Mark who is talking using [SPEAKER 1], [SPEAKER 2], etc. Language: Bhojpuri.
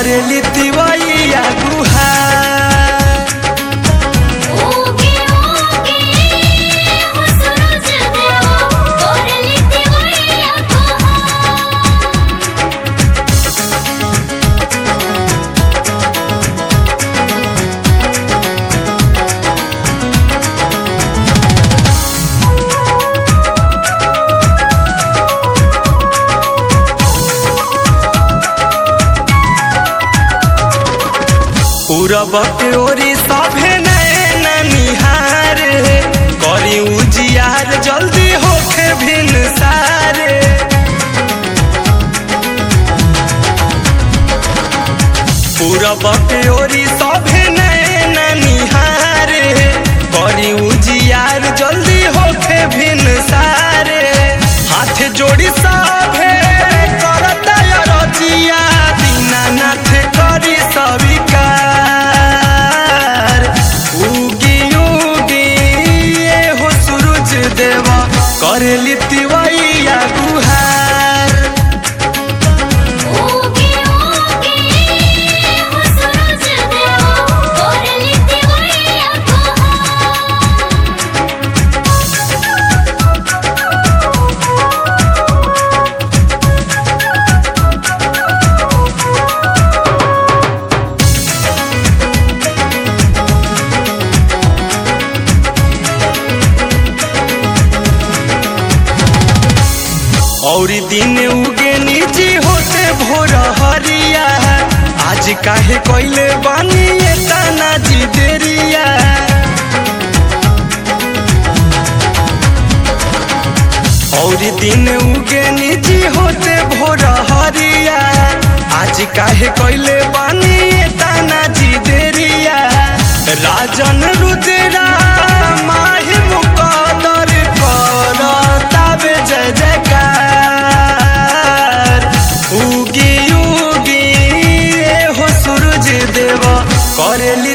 [SPEAKER 1] करेली तिवैया गुहार
[SPEAKER 2] ओगे ओगे हो सूरज देवा करली तिवैया गुहार
[SPEAKER 1] पूरब के ओरी सभे नैन निहार करी उजियार जल्दी होखे भिन सारे पूरब के ओरी सभे नैन निहार करी उजियार जल्दी होखे भिन सारे हाथ जोड़ी सभे करता रजिया दीनानाथ करी सविकार उगी उगी ये हो सूरज देवा करेली तिवैया गुहार
[SPEAKER 2] ओगे ओगे हो सूरज देवा करली तिवैया गुहार
[SPEAKER 1] और दिन उगे निजी होते भोर हरिया आज काहे कोइले बानी ये ताना जी देरिया और दिन उगे निजी होते भोर हरिया आज काहे कोइले बानी ये ताना जी देरिया राजन रुद्रा माही मुकदर करतावे जय जयकार उगी उगी ए हो सूरज देव करेली